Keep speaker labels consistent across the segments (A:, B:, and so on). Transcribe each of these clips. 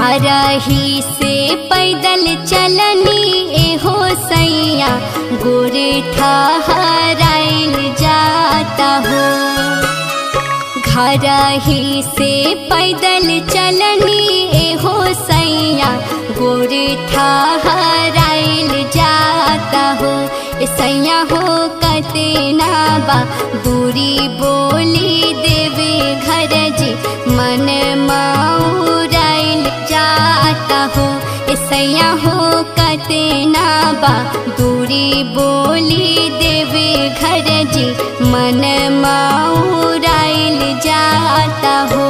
A: घर ही से पैदल चलनी एहो सैया गोरे ठहराइल जाता हो घर ही से पैदल चलनी एहो सैया गोरे ठहराइल जाता हो ए सैया हो कतना बा दूरी बोली देवे घर जी मन माउराइल जाता हो ए सैया हो कतना बा दूरी बोली देवे घर जी मन माउराइल जाता हो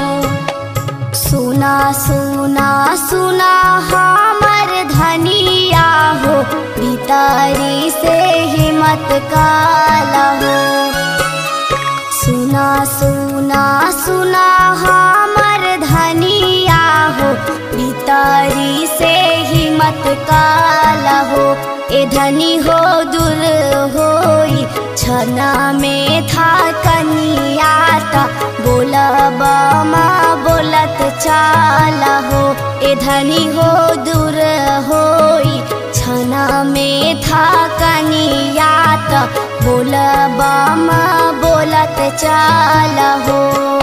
B: सुना सुना सुना हमर धनिया हो भीतरी से हिम्मत काला हो सुना सुना सुना हमर धनिया हो भीतरी से हिम्मत काला हो ए धनी हो दूर होई छना में था कनियाता बोलब माँ बोलत चाला हो ए धनी हो दूर होई छना में था कनियाता बोलब माँ बोलत चाला हो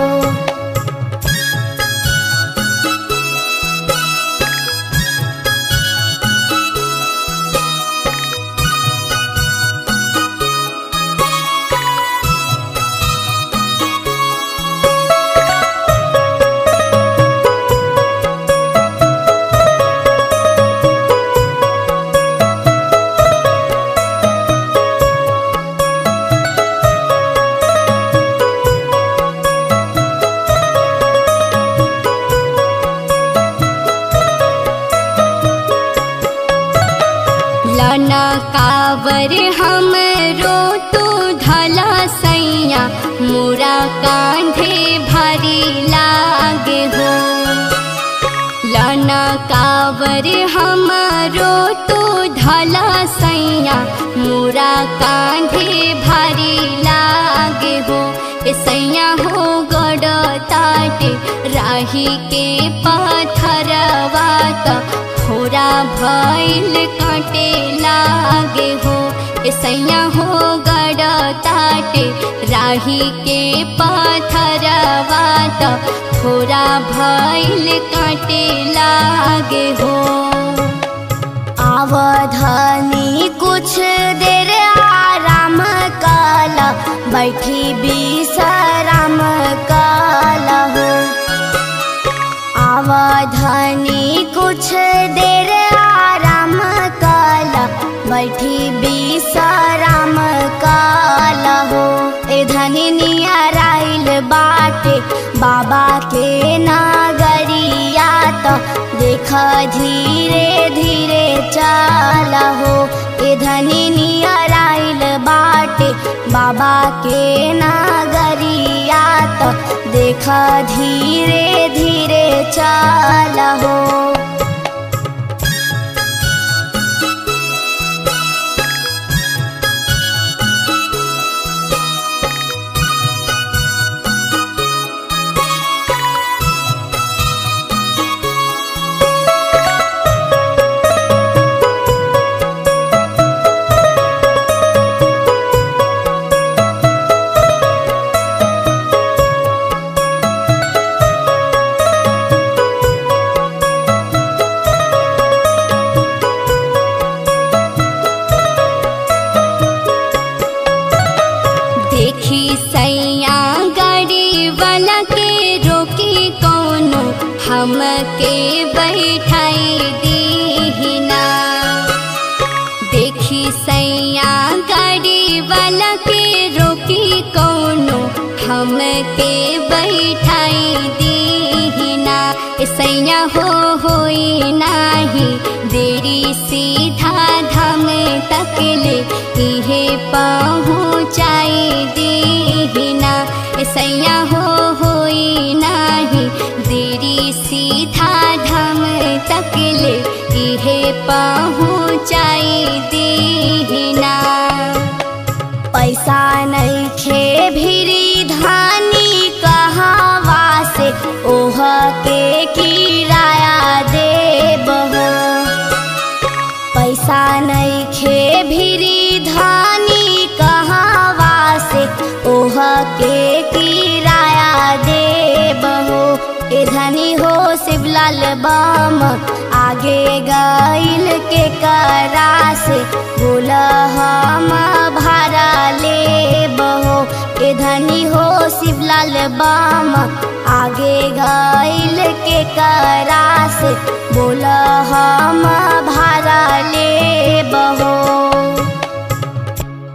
A: लना कावर हमरो तो धला सैया मोरा कांधे भारी लागे हो लना कावर हमरो तो धला सैया मोरा कांधे भारी लागे हो ए सैया हो गड़ ताटे राही के पाथरवा त खोरा भैल काटे लागे हो ए सैया हो गड़ ताटे राही के पाथरवा त खोरा भैल काटे लागे हो
B: आवधानी कुछ देर आराम काला बैठी विश्राम काला हो आवधानी कुछ देर आराम काला बैठी विश्राम काला हो ए धनी नियराइल बाटे बाबा के नागरिया तो देख धीरे धीरे चाला हो ए धनी नियराइल बाटे बाबा के नागरिया तो देख धीरे धीरे चाला हो
A: देखी सैया गाड़ी वाला के रोकी कौनो हमके बैठाई दीना देखी सैया गाड़ी वाला के रोकी कौनो हमके बैठाई दीना ए सैया हो होई नाही देरी सीधा धाम तकले इहे पहुँचाई दीना ए सैया हो होई नाही देरी सीधा धाम तकले इहे पहुँचाई दीना
B: पैसा नहीं खे भिरी धानी कहावा से ओह के किराया के किराया देब हो ए धनी हो शिवलाल बम आगे गईल के करा से बोल हम भाड़ा लेब हो ए धनी हो शिवलाल बम आगे गईल के करा से बोल